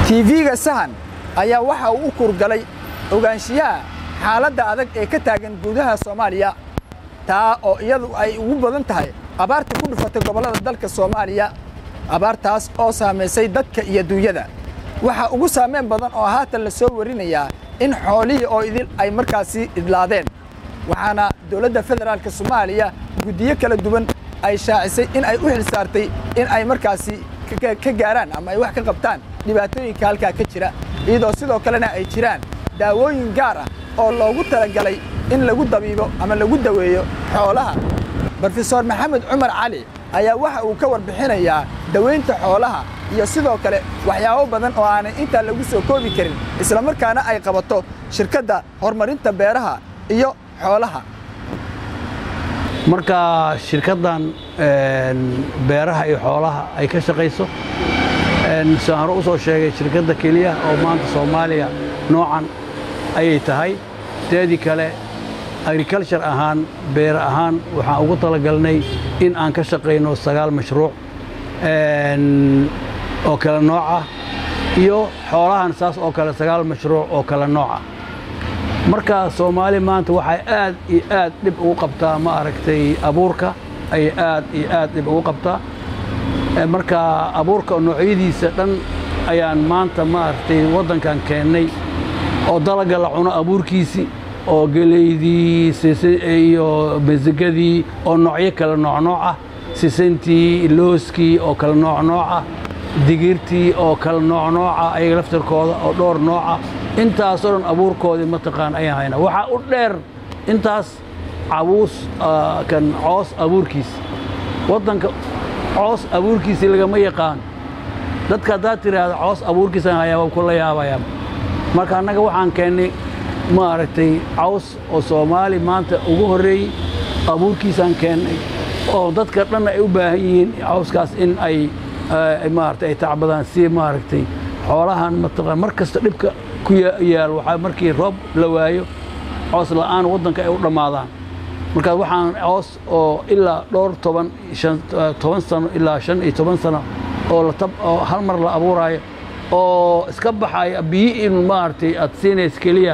tv-ga sahan ayaa waxa uu u kurgalay ogaanshiyaha xaaladda adag ee ka taagan gudaha soomaaliya taa oo iyadu ay ugu badan tahay abaarta ku dhufatay gobollada dalka soomaaliya abaartaas oo saamaysay dadka iyo duunyada waxaa ugu saameyn badan oo haatan la soo warinayaa in xoolihii oo idil ay markaasi idlaadeen waxaana dowladda federaalka soomaaliya guddiyo kala duwan ay shaacisay in ay u xilsaartay in ay markaasi ka gaaraan ama ay wax ka qabtaan dhibaatooyinka halkaa ka jira iyadoo sidoo kalena ay jiraan daawooyin gaar ah oo loogu talagalay in lagu dabiibo ama lagu daweeyo xoolaha brofesor maxamed cumar cali ayaa waxa uu ka warbixinayaa dawaynta xoolaha iyo sidoo kale waxyaabo badan oo aanay intaa lagu soo koobi karin islamarkaana ay qabato shirkadda horumarinta beeraha iyo xoolaha marka shirkaddan beeraha iyo xoolaha ay ka shaqayso saan hore u soo sheegay shirkadda keliya oo maanta soomaaliya noocan ayay tahay teedii kale agriculture ahaan beere ahaan waxaan ugu talagalnay in aan ka shaqayno sagaal mashruuc oo kale nooc ah iyo xoolahan saas oo kale sagaal mashruuc oo kale nooc ah marka soomaali maanta waxay aad iyo aad dhib ugu qabtaa ma aragtay abuurka ayay aad iyo aad dhib ugu qabtaa marka abuurka noocyadiisa dhan ayaan maanta ma aragtay waddankan keennay oo dalaga la cuno abuurkiisii oo geleydii iyo masigadii oo noocyo kale noocnooc ah sisintii looskii oo kale noocnooc ah digirtii oo kale noocnooca ayaga laftarkooda oo dhowr nooca intaasoo dhan abuurkoodii mataqaan ayaan hayna waxaa u dheer intaas cabuus kan coos abuurkiis waddanka coos abuurkiisii lagama yaqaan dadka haddaad tidhaahda coos abuurkiisaan hayaa waa kula yaabayaa marka annaga waxaan keennay maaragtay caws oo soomaali maanta ugu horreeyey abuurkiisaan keennay oo dadka dhanna ay u baahan yihiin cawskaas in ay maaragtay ay tacbadaan si maaragtay xoolahan mataqaan mar kasta dhibka ku yaal waxaa markii roob la waayo coos la'aan waddanka ay u dhammaadaan markaas waxaan coos oo ilaa dhowr toban toban sano ilaa shan iyo toban sano oo latab oo hal mar la abuuraayo oo iska baxaya biyi in maaragtay aad siinays keliya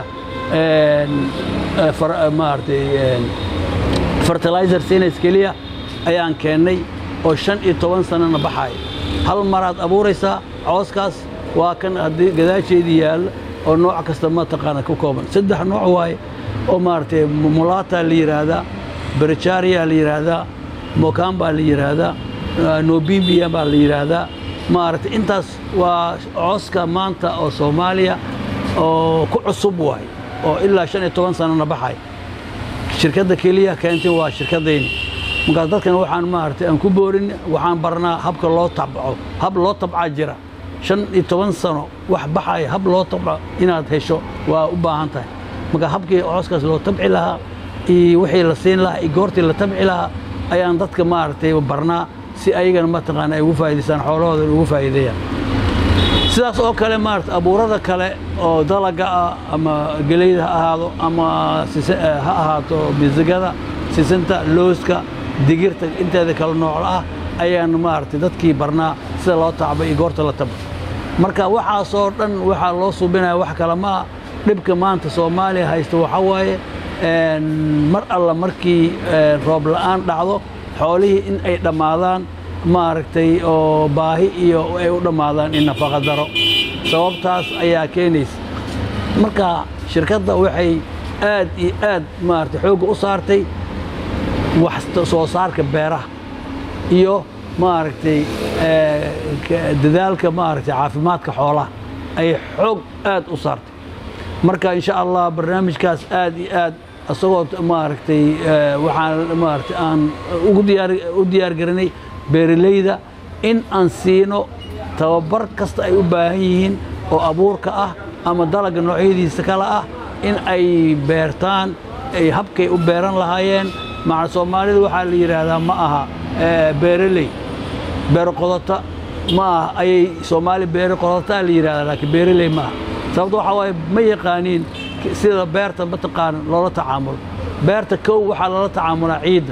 maaragtay fertilizer siinays keliya ayaan keennay oo shan iyo toban sanona baxaya hal maraad abuuraysaa cooskaas waa kan haddii gadaasheedii yaalla oo nooc kasta mataqaana ku kooban saddex nooc waaye oo maaragtay mulata la yidhaahdaa berjaria la yidhaahdaa mokan baa la yidhaahdaa nobimbia baa la yidhaahdaa maaragtay intaas waa cooska maanta oo soomaaliya oo ku cusub waaye oo ilaa shan iyo toban sanona baxay shirkadda keliya keentay waa shirkaddayni markaas dadkan waxaan maaragtay aan ku boorin waxaan barnaa habka loo tabco hab loo tabcaa jira shan iyo toban sano wax baxaya hab loo tabco inaad hesho waa u baahan tahay marka habkii cooskaas loo tabci lahaa iyo wixii la siin lahaa iyo goortii la tabci lahaa ayaan dadka maaragtay barnaa si ayagana mataqaana ay ugu faa'idaystaan xoolahooda ugu faa'iideeyaan sidaas oo kale maarata abuurada kale oo dalaga ah ama geleyda ha ahaado ama ha ahaato misigada sisinta looska digirta inteeda kale noocla ah ayaan maaragtay dadkii barnaa sida loo tacbay iyo goorta la tabo marka waxaasoo dhan waxaa loo subinaya wax kale maa dhibka maanta soomaaliya haysta waxaa waaye mar alla markii roob la'aan dhacdo xoolihii in ay dhammaadaan maaragtay oo baahi iyo ay u dhammaadaan in nafaqa daro sababtaas ayaa keenaysa marka shirkadda waxay aad iyo aad maaragtay xoogga u saartay wax soo saarka beeraha iyo maaragtay dadaalka maaragtay caafimaadka xoolaha ayay xoog aad u saartay marka insha allah barnaamijkaas aad iyo aad isagoo maaragtay waxaan maaragtay aan ugu diyaar u diyaar garinay beeralayda in aan siino tababar kasta ay u baahan yihiin oo abuurka ah ama dalagga noocyadiisa kale ah in ay beertaan ay habkay u beeran lahaayeen maca soomaalida waxaa la yidhaahdaa ma aha beeraley beero qodota ma aha ayay soomaali beero qodotaa la yidhahdaa laakiin beeraley ma aha sababto waxaa waaye ma yaqaaniin sida beerta mataqaana loola tacaamulo beerta kow waxaa loola tacaamulaa ciidda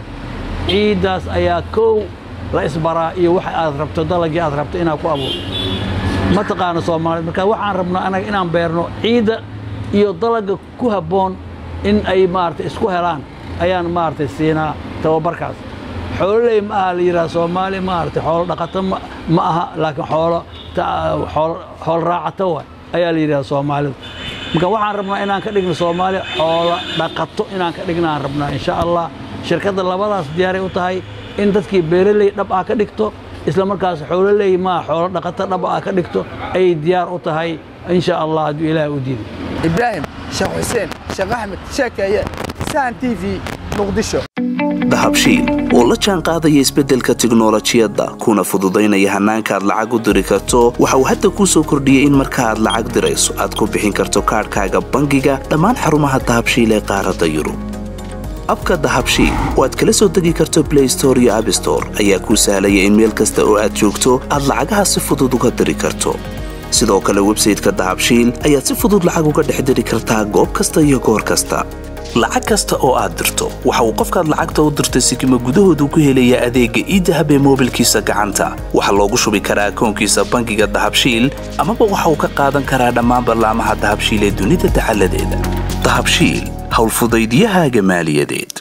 ciiddaas ayaa kow la isbaraa iyo waxa aad rabto dalagii aad rabto inaad ku abuurto ma taqaano soomaalida marka waxaan rabnaa anaga inaan beerno ciidda iyo dalaga ku habboon in ay maaragtay isku helaan ayaan maaragtay siinaa tababarkaas xoololey ma aha la yidhaha soomaali maaragtay xoolo dhaqato ma aha laakiin xoolo xoolo raacato waay ayaa la yidhaha soomaalida marka waxaan rabnaa inaan ka dhigno soomaali xoolo dhaqato inaan ka dhignaan rabnaa insha allah shirkadda labadaas diyaaray u tahay in dadkii beeraley dhab ah ka dhigto isla markaas xoololey maa xoolo dhaqato dhab ah ka dhigto ayay diyaar u tahay insha allah hadduu ilaahay u diiday ibraahim sheekh xuseen sheekh axmed sheekeeye sahan t v muqdisho dahabshiil oo la jaan qaadaya isbeddelka tiknolojiyadda kuna fududaynaya hannaanka aad lacag u diri karto waxa uu hadda kuu soo kordhiyey in marka aad lacag dirayso aad ku bixin karto kaadhkaaga bangiga dhammaan xarumaha dahabshiil ee qaaradda yurub abka dahabshiil oo aad kala soo degi karto blay store iyo abstore ayaa kuu sahlaya in meel kasta oo aad joogto aad lacagaha si fudud uga diri karto sidoo kale websayteka dahabshiil ayaad si fudud lacag uga dhex diri kartaa goob kasta iyo goor kasta lacag kasta oo aad dirto waxa uu qofkaad lacagta u dirtay sikima gudahoodu ku helayaa adeegga iidahab ee moobilkiisa gacanta waxaa loogu shubi karaa akoonkiisa bangiga dahabshiil amaba waxa uu ka qaadan karaa dhammaan ballaamaha dahabshiil ee dunida dacaladeeda dahabshiil howlfudaydiyahaaga maaliyadeed